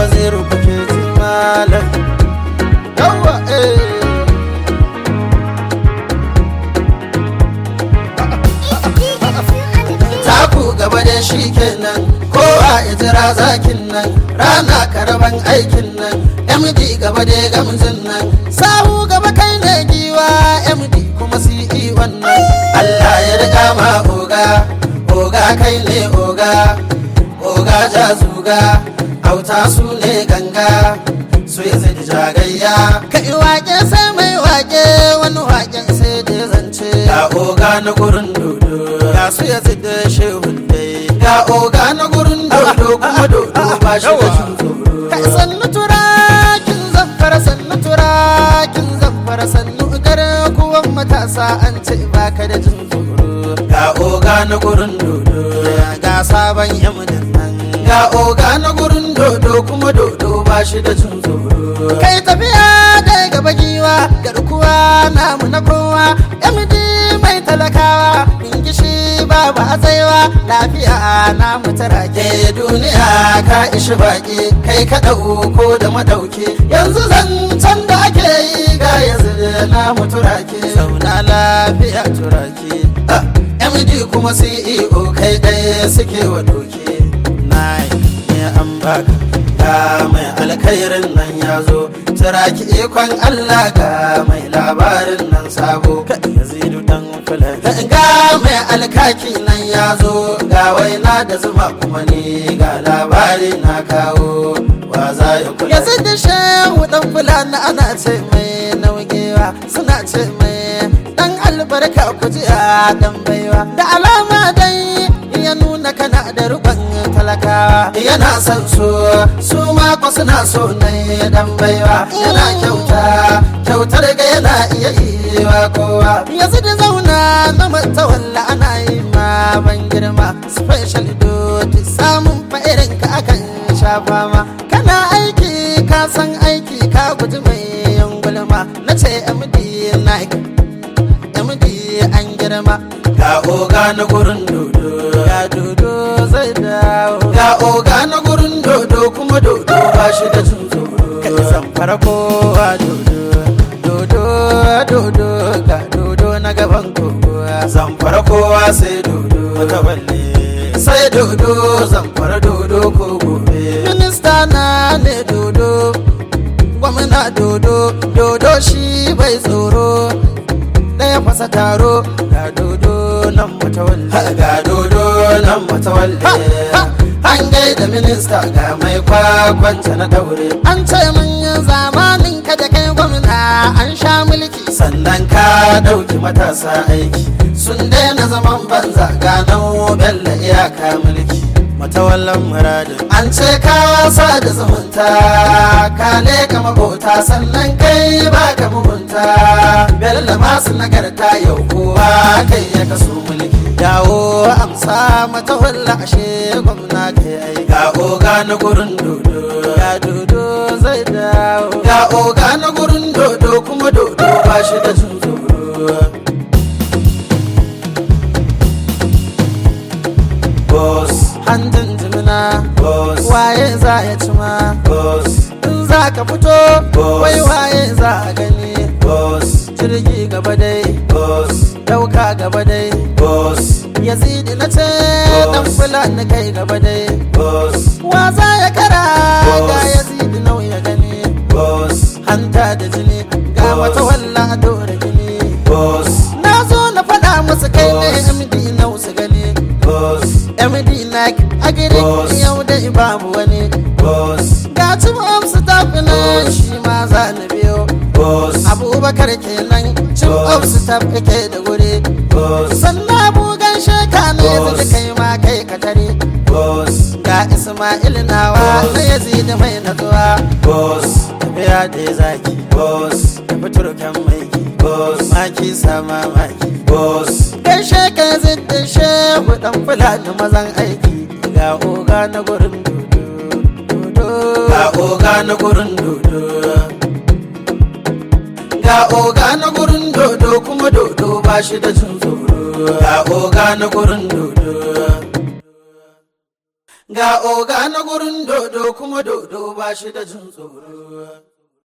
waziru kuke ji malam yawa eh taku gaba da shi kenan kowa ya jira zakin nan rana karaban aikin nan md gaba da gamzin nan sahu gaba kai ne giwa md kuma ce wannan allah ya riga ma oga oga kai ne oga oga ja zuga auta su ne ganga su ya zai jagayya kai wake sai mai wake wani waken sai da zance ga oga na gurin dodo ga su ya zai da shehun dai ga oga na gurin dodo kuma dodo ba shi da jin tsoro kai sannu turakin zamfara sannu turakin zamfara sannu gare kuwan matasa an ce baka da jin tsoro ga oga na gurin dodo ga sabon yamunin nan ga oga na gurin dodo kuma dodo ba shi da jin tsoro kai tafiya da gaba giwa garkuwa namu na kowa md mai talakawa ingishi babu hatsaiwa lafiya namu tarake duniya ka ishi baki kai ka ko da madauke yanzu zancen da ake yi ga yanzu namu turake zauna lafiya turake md kuma ceo kai ɗaya suke wa doke nai ne an baka ga mai alkhairin nan ya zo turaki ikon allah ga mai labarin nan sabo yazidu dan fulani ga mai alkaki nan ya zo ga waina da zuma kuma ne ga labari na kawo wa za ya kula yazidu shehu dan fulani ana ce mai naugewa suna ce mai dan albarka ku ji a dan baiwa da alama dai ya nuna kana da rubin talakawa yana son su su mako suna so na dan baiwa yana kyauta kyautar ga yana iya iya kowa yanzu da zauna na matawalla ana yi ma ban girma special duty samun fa'irin ka akan shafa ma kana aiki ka san aiki ka guji mai yan gulma na ce md nike md an girma ga oga na gurin dodo ga dodo zai dawo ga oga na gurin dodo kuma dodo ba shi da jin tsoro kai san kowa dodo dodo dodo ga dodo na gaban kowa zan kowa sai dodo mataballe sai dodo zan dodo ko gobe minista na ne dodo gwamna dodo dodo shi bai tsoro ɗaya fasa taro ga dodo nan matawalle ga dodo nan matawalle an gaida minista ga mai kwakwanta na daure an ce manyan zamanin ka da kai gwamna an sha mulki sannan ka ɗauki matasa aiki sun daina zaman banza ga nobel da iyaka mulki matawallan muradin an ce ka wasa da zumunta ka leka makota sannan kai baka mugunta bello masu nagarta yau kowa kai ya kaso mulki dawo amsa matawalla ashe gwamna kai ai ga oga na gurin dodo ga dodo zai dawo ga oga na gurin dodo kuma dodo ba shi da jin tsoro boss handin jimina boss waye za ya ci ma boss in za ka fito wai waye za a gani boss jirgi gaba dai boss dauka gaba dai boss yazidi na ce dan fulani kai gaba dai boss wa za ya kara ga yazidi nau ya gani boss hanta da jini ga wata walla dora gini boss na zo na faɗa musu kai ne md nau su gani boss md like agiri yau da babu wani boss ga cin amsu tafi nan shi ma za na biyo boss abubakar kenan cin amsu tafi ke da guri boss sannan bugan sheka ne zai kai ma kai ka tare boss ga ismail nawa na yazidi mai natsuwa boss tafiya da ya zaki boss tafi turkan maiki boss maki sama maki boss gaishe ka zidda shehu dan fulani mazan aiki ga oga na gurin dodo ga oga na gurin dodo ga oga na gurin dodo kuma dodo ba shi da jin tsoro ga oga na gurin dodo ga oga na gurin dodo kuma dodo ba shi da jin tsoro